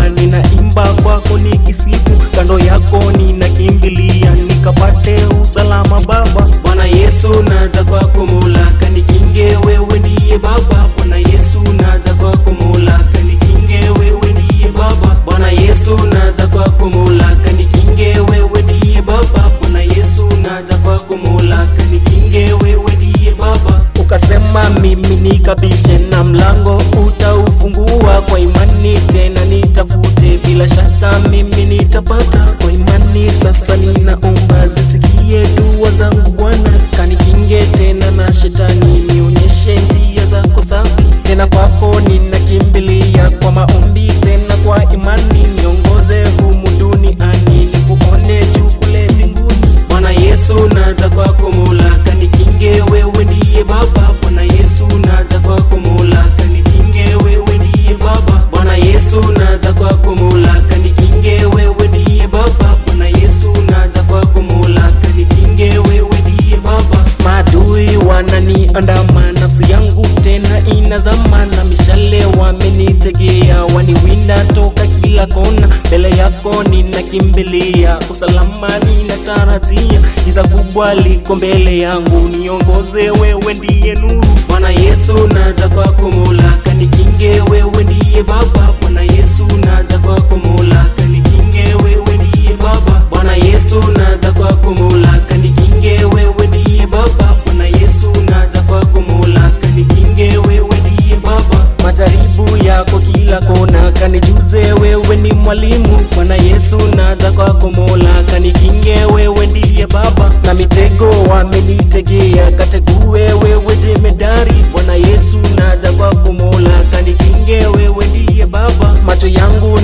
Baba, ninaimba kwako nikisifu, kando yako ninakimbilia, nikapate usalama Baba. Bwana Yesu, naja kwako Mola, kanikinge, wewe ndiye Baba. Bwana Yesu, naja kwako Mola, kanikinge, wewe ndiye Baba. Bwana Yesu, naja kwako Mola, kanikinge, wewe ndiye Baba. Bwana Yesu, naja kwako Mola, kanikinge, wewe ndiye Baba. Ukasema mimi nikabishe na mlango utaufungua kwa imani, tena nitafute, bila shaka mimi nitapata kwa imani. Sasa ninaomba zisikie dua zangu Bwana, kanikinge tena na shetani, nionyeshe njia zako safi. Tena kwako ninakimbilia kwa maombi, tena kwa imani, niongoze humu duniani, nikuone juu kule mbinguni. Bwana Yesu, naja kwako Mola, kanikinge, wewe ndiye Baba. Bwana Yesu, naja kwako Mola, kanikinge, wewe ndiye Baba. Bwana Yesu, naja kwako Mola, kanikinge, wewe ndiye Baba. Bwana Yesu, naja kwako Mola, kanikinge, wewe ndiye Baba. Maadui wananiandama, nafsi yangu tena inazama, na mishale wamenitegea, waniwinda toka kila kona. Mbele yako ninakimbilia, usalama ninatarajia, giza kubwa liko mbele yangu, niongoze, wewe ndiye nuru. Bwana Yesu, naja kwako Mola, kanikinge, wewe ndiye Baba. Bwana Yesu, naja kwako Mola, kanikinge, wewe ndiye Baba. Bwana Yesu, naja kwako Mola, kanikinge, wewe ndiye Baba. Bwana Yesu, naja kwako Mola, kanikinge, wewe ndiye Baba. Majaribu yako kila kona, kanijuze, wewe ni mwalimu. Bwana Yesu, naja kwako Mola, kanikinge, wewe ndiye Baba. Na mitego wamenitegea, kategue, wewe jemedari. Bwana Yesu, naja kwako Mola, kanikinge, wewe ndiye Baba. Macho yangu